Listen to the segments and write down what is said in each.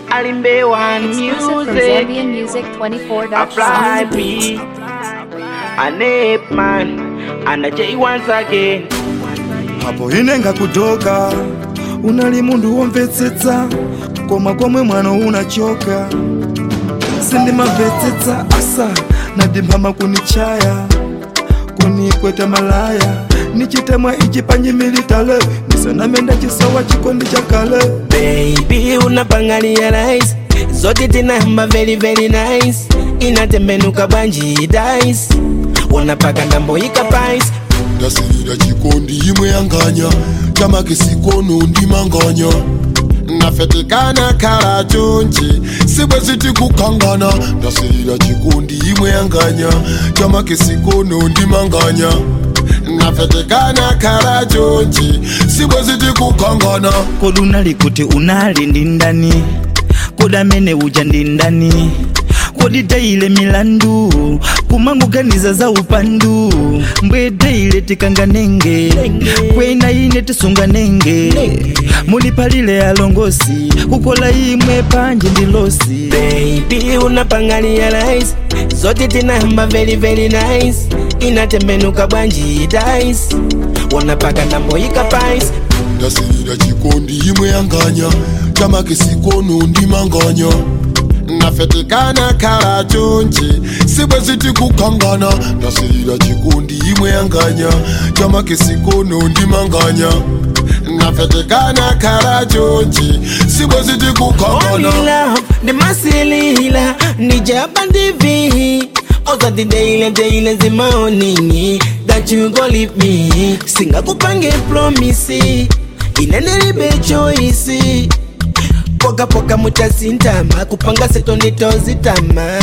Alimbe one Exclusive from music. ZambianMusic24.com. Apply B. A Nape man. And a J once again. hapo inenga kutoka unali mundu womvetsetsa koma komwe mwana unachoka sindimamvetsetsa asa nadimphama kunichaya kunikweta malaya nichitemwa ichi panyimilitale nisanamenda chisowa chikondi chakale Baby, unapanga realize. Zote tinahamba very very nice. Inatembenuka banji dice. Unapaka ndambo ikapais. ndasirira chikondi imwe yanganya chamake sikono ndimanganya nafetekana kala chonchi sibwe siti kukangana ndasirira chikondi imwe yanganya chamake sikono ndimanganya nafetekana kala chonchi sibwe siti kukangana kodi unali kuti unali ndi ndani kodi amene uja ndi ndani kodi tayile milandu kumangoganiza za upandu mbwe tayile tikanganenge kwena ine tisunganenge muliphalile alongosi kukola imwe panje ndi losi Baby, unapanga realize. Zote tinahamba very very nice. Inatembenuka banji dice. Unapaka ndambo ikapais. ndasirira chikondi imwe yanganya chamake sikono ndimanganya nafetekana kala chonchi sibwe siti kukangana ndasirira chikondi imwe yanganya chamake sikono ndimanganya nafetekana kala chonchi sibwe siti Only kukangana love, the masilila, nijaba ndivi. Oza the daily, daily zimaonini. That you go leave me. Singa kupange promise. Inenelibe choice. Poka poka mutasintama. Kupanga seto nitozitama.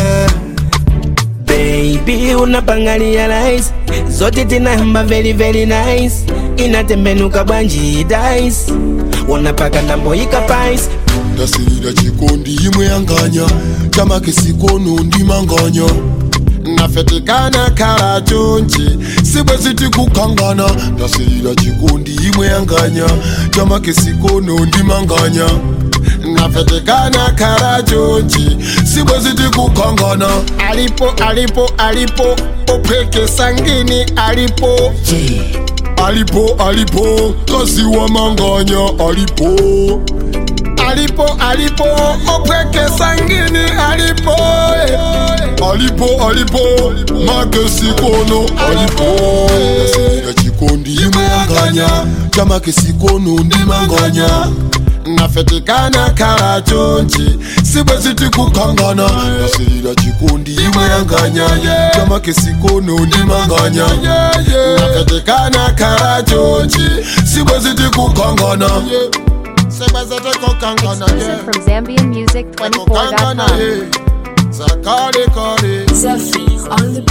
Baby, unapanga realize. Zote tinahamba very very nice. Inatembenuka banji dice. Unapaka ndambo ikapais. ndasirira chikondi imwe yanganya chamake sikono ndimanganya nafetekana kala chonchi sibwe siti kukangana ndasirira chikondi imwe yanganya chamake sikono ndimanganya nafetekana kala chonchi sibwe siti kukangana alipo alipo alipo opeke sangini alipo alipo alipo kasi wa manganya alipo alipo alipo opweke sangini alipo eh. alipo alipo make sikono alipo nasirira chikondi imanganya chamake sikono ndimanganya nafetekana kala chonchi sibwe siti kukangana nasirira chikondi imanganya chamake sikono ndimanganya nafetekana kala chonchi sibwe siti kukangana sibwe siti kukangana yeah. From ZambianMusic24.com. Zakare kare Zephyr on the